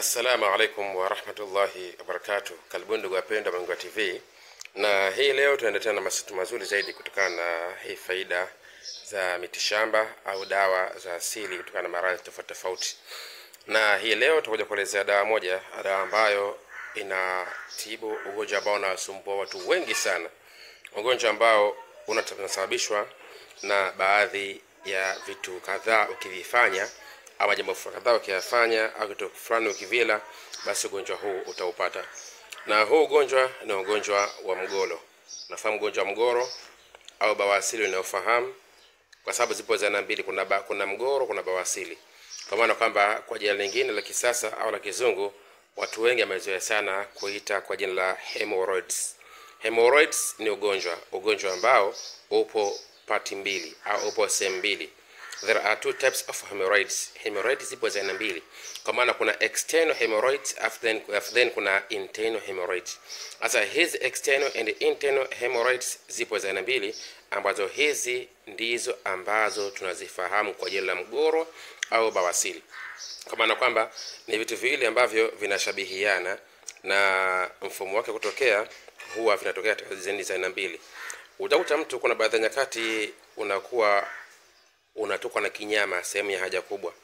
Assalamu alaikum warahmatullahi wabarakatuh. Karibuni ndugu wapendwa Mangua TV, na hii leo tunaendelea na masitu mazuri zaidi kutokana na hii faida za mitishamba au dawa za asili kutokana na maradhi tofauti tofauti. Na hii leo tutakuja kuelezea dawa moja, dawa ambayo inatibu ugonjwa ambao unawasumbua watu wengi sana, ugonjwa ambao unasababishwa na baadhi ya vitu kadhaa ukivifanya ama jambo kadhaa ukiyafanya au kitu fulani ukivila, basi ugonjwa huu utaupata. Na huu ugonjwa ni ugonjwa wa mgolo. Nafahamu ugonjwa wa mgoro au bawasili unaofahamu, kwa sababu zipo za aina mbili, kuna ba, kuna mgoro, kuna bawasili. Kwa maana kwamba kwa jina lingine la kisasa au la kizungu, watu wengi wamezoea sana kuita kwa jina la hemorrhoids. Hemorrhoids ni ugonjwa, ugonjwa ambao upo pati mbili au upo sehemu mbili there are two types of hemorrhoids hemorrhoids zipo za aina mbili kwa maana kuna external hemorrhoids after then, after then kuna internal hemorrhoids sasa hizi external and internal hemorrhoids zipo za aina mbili ambazo hizi ndizo ambazo tunazifahamu kwa jina la mgoro au bawasili kwa maana kwamba ni vitu viwili ambavyo vinashabihiana na mfumo wake kutokea huwa vinatokea katika zeni za aina mbili utakuta mtu kuna baadhi ya nyakati unakuwa unatoka na kinyama sehemu ya haja kubwa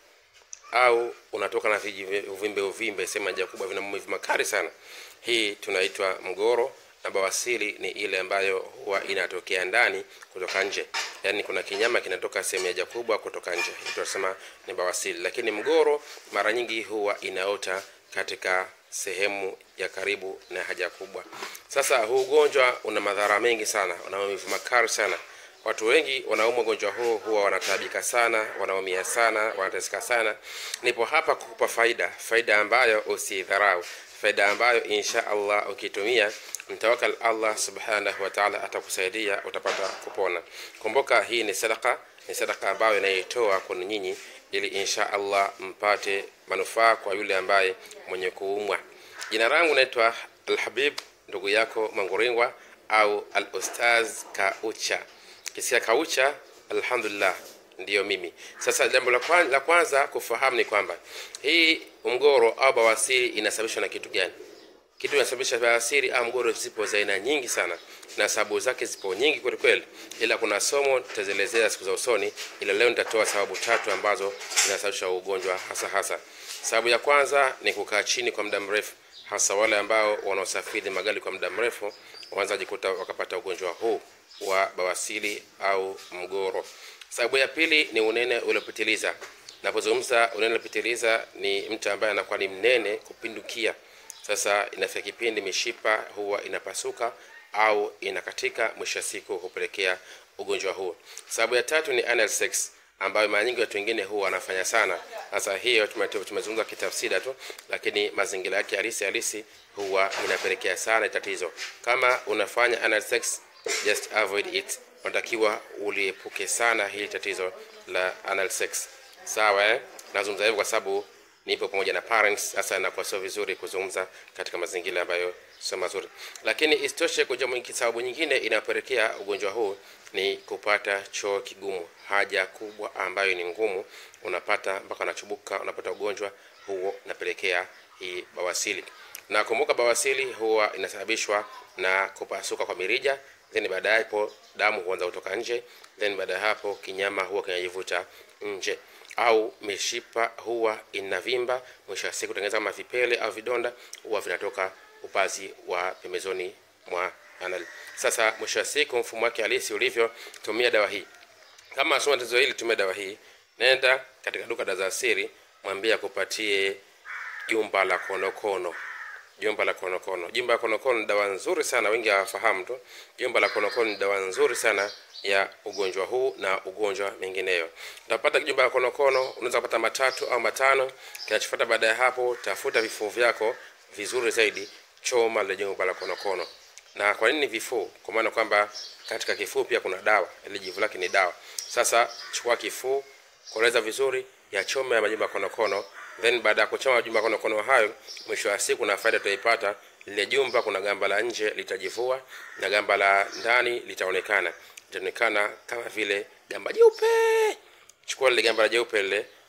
au unatoka na viji- uvimbe uvimbe sehemu ya haja kubwa vina maumivu makali sana hii tunaitwa mgoro na bawasili ni ile ambayo huwa inatokea ndani kutoka nje yaani kuna kinyama kinatoka sehemu ya haja kubwa kutoka nje hii tunasema ni bawasili lakini mgoro mara nyingi huwa inaota katika sehemu ya karibu na haja kubwa sasa huu ugonjwa una madhara mengi sana una maumivu makali sana watu wengi wanaumwa ugonjwa huu huwa wanataabika sana wanaumia sana wanateseka sana nipo hapa kukupa faida faida ambayo usidharau faida ambayo insha allah ukitumia mtawakal allah subhanahu wa taala atakusaidia utapata kupona kumbuka hii ni sadaka ni sadaka ambayo inaitoa kwenu nyinyi ili insha allah mpate manufaa kwa yule ambaye mwenye kuumwa jina langu naitwa alhabib ndugu yako manguringwa au al ustaz kaucha kisia kaucha alhamdulillah ndiyo mimi sasa jambo la kwanza, la kwanza kufahamu ni kwamba hii mgoro au bawasiri inasababishwa na kitu gani kitu kinasababisha bawasiri au mgoro zipo za aina nyingi sana na sababu zake zipo nyingi kweli kweli ila kuna somo tutazielezea siku za usoni ila leo nitatoa sababu tatu ambazo zinasababisha ugonjwa hasa hasa sababu ya kwanza ni kukaa chini kwa muda mrefu hasa wale ambao wanaosafiri magari kwa muda mrefu wanaweza jikuta wakapata ugonjwa huu wa bawasili au mgoro sababu ya pili ni unene uliopitiliza napozungumza unene uliopitiliza ni mtu ambaye anakuwa ni mnene kupindukia sasa inafika kipindi mishipa huwa inapasuka au inakatika mwisho wa siku hupelekea ugonjwa huu sababu ya tatu ni anal sex ambayo mara nyingi watu wengine huwa wanafanya sana sasa hiyo tume- tumezungumza kitafsida tu lakini mazingira yake halisi halisi huwa inapelekea sana tatizo kama unafanya anal sex just avoid it unatakiwa uliepuke sana hili tatizo la anal sex sawa eh? nazungumza hivyo kwa sababu nipo pamoja na parents sasa inakuwa sio vizuri kuzungumza katika mazingira ambayo sio mazuri lakini isitoshe kuja mwingi sababu nyingine inayopelekea ugonjwa huu ni kupata choo kigumu haja kubwa ambayo ni ngumu unapata mpaka unachubuka unapata ugonjwa huo unapelekea hii bawasili na kumbuka bawasili huwa inasababishwa na kupasuka kwa mirija then baada ya hapo damu huanza kutoka nje then baada ya hapo kinyama huwa kinajivuta nje au mishipa huwa inavimba mwisho wa siku tengeneza kama vipele au vidonda huwa vinatoka upazi wa pembezoni mwa anal sasa mwisho wa siku mfumo wake halisi ulivyo tumia dawa hii kama soma tatizo hili tumia dawa hii nenda katika duka la za asili mwambie akupatie jumba la konokono jumba la konokono jumba la konokono ni dawa nzuri sana wengi hawafahamu tu jumba la konokono ni dawa nzuri sana ya ugonjwa huu na ugonjwa mengineyo utapata jumba la konokono unaweza kupata matatu au matano kinachofuata baada ya hapo tafuta vifuu vyako vizuri zaidi choma lile jumba la konokono na kwa nini vifuu kwa maana kwamba katika kifuu pia kuna dawa ile jivu lake ni dawa sasa chukua kifuu koleza vizuri yachome ya majumba ya konokono then baada ya kuchoma majumba ya konokono hayo mwisho wa siku na faida tutaipata lile jumba kuna gamba la nje litajivua na gamba la ndani litaonekana litaonekana kama vile gamba jeupe chukua lile gamba la jeupe lile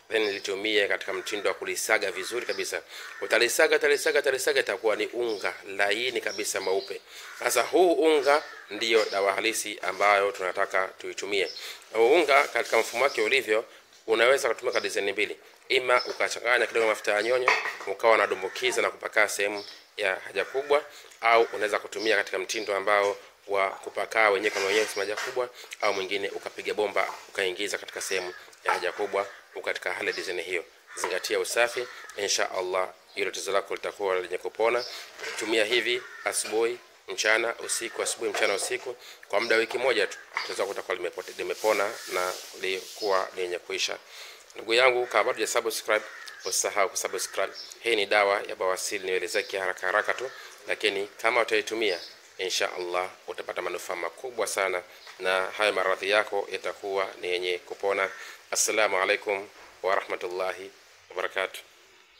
then litumie katika mtindo wa kulisaga vizuri kabisa. Utalisaga, utalisaga, utalisaga, itakuwa ni unga laini kabisa mweupe. Sasa huu unga ndiyo dawa halisi ambayo tunataka tuitumie. Huu unga katika mfumo wake ulivyo, unaweza kutumia kwa design mbili, ima ukachanganya kidogo mafuta ya nyonyo ukawa unadumbukiza na kupakaa sehemu ya haja kubwa, au unaweza kutumia katika mtindo ambao wa kupakaa wenyewe kama wenyewe sema haja kubwa, au mwingine ukapiga bomba ukaingiza katika sehemu ya haja kubwa katika hali design hiyo. Zingatia usafi, insha Allah hilo tatizo lako litakuwa lenye kupona. Tumia hivi asubuhi, mchana, usiku, asubuhi, mchana, usiku kwa muda wiki moja tu, tatizo lako litakuwa limepote- limepona na likuwa lenye kuisha. Ndugu yangu, kama bado hujasubscribe usisahau kusubscribe. Hii ni dawa ya bawasiri, nielezea haraka haraka tu, lakini kama utaitumia insha Allah utapata manufaa makubwa sana, na haya maradhi yako yatakuwa ni yenye kupona. Assalamu alaikum wa rahmatullahi wa barakatuh.